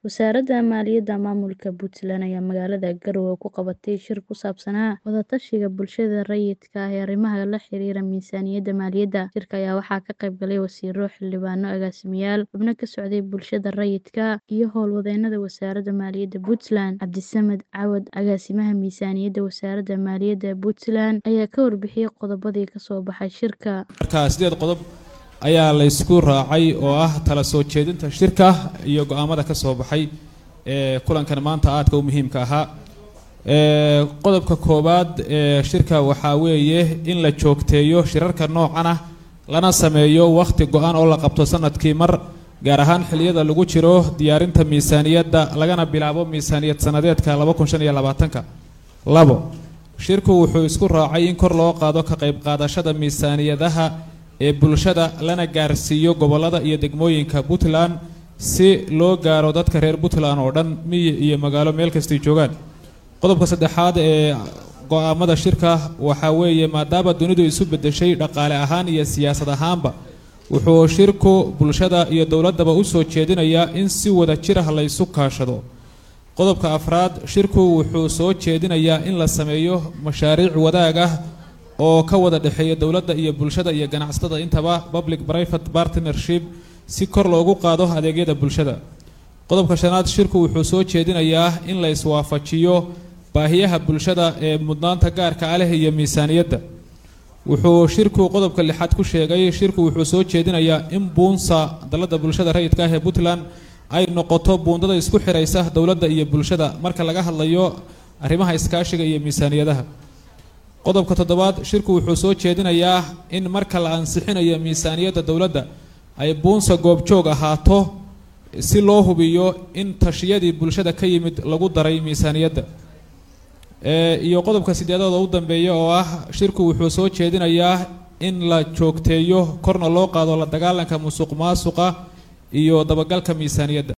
Wasaaradda Maaliyadda Maamulka Puntland ayaa magaalada Garowe ku qabatay shir ku saabsanaa wada-tashiga bulshada rayidka ah ee arrimaha la xiriira miisaaniyadda maaliyadda. Shirka ayaa waxaa ka qayb galay wasiirro, xildhibaano, agaasimayaal, xubno ka socday bulshada rayidka, iyo howlwadeennada Wasaaradda Maaliyadda Puntland. Cabdisamed Cawad, Agaasimaha Miisaaniyadda Wasaaradda Maaliyadda Puntland, ayaa ka warbixiyay qodobadii ka soo baxay shirka. marka sideed qodob ayaa la isku raacay oo ah tala soo jeedinta shirka iyo go-aamada ka soo baxay ee kulankan maanta aadka u muhiimka ahaa ee qodobka koowaad ee shirka waxaa weeye in la joogteeyo shirarka noocan ah lana sameeyo wakhti go-an oo la qabto sanadkii mar gaar ahaan xilliyada lagu jiro diyaarinta miisaaniyadda lagana bilaabo miisaaniyad sanadeedka laba kun shan iyo labaatanka labo shirku wuxuu isku raacay in kor loo qaado ka qayb qaadashada miisaaniyadaha ee bulshada lana gaarsiiyo gobollada iyo degmooyinka puntland si loo gaaro dadka reer puntland oo dhan miyi iyo magaalo meel kastay joogaan qodobka saddexaad ee go-aamada shirka waxaa weeye maadaama dunidu isu beddeshay dhaqaale ahaan iyo siyaasad ahaanba wuxuu shirku bulshada iyo dowladdaba u soo jeedinayaa in si wada jir ah la ysu kaashado qodobka afraad shirku wuxuu soo jeedinayaa in la sameeyo mashaariic wadaag ah oo ka wada dhexeeya dowladda iyo bulshada iyo ganacsatada intaba public private partnership si kor loogu qaado adeegyada bulshada qodobka shanaad shirku wuxuu soo jeedinayaa in la iswaafajiyo baahiyaha bulshada ee mudnaanta gaarka ah leh iyo miisaaniyadda wuxuu shirku qodobka lixaad ku sheegay shirku wuxuu soo jeedinayaa in buunsa dalladda bulshada rayidka ah ee puntland ay noqoto buundada isku xiraysa dowladda iyo bulshada marka laga hadlayo arrimaha iskaashiga iyo miisaaniyadaha qodobka toddobaad shirku wuxuu soo jeedinayaa in marka la ansixinayo miisaaniyadda dowladda ay buunsa goobjoog ahaato si loo hubiyo in tashiyadii bulshada ka yimid lagu daray miisaaniyadda iyo qodobka sideedaad oo u dambeeya oo ah shirku wuxuu soo jeedinayaa in la joogteeyo korna loo qaado la dagaalanka musuq maasuqa iyo dabagalka miisaaniyadda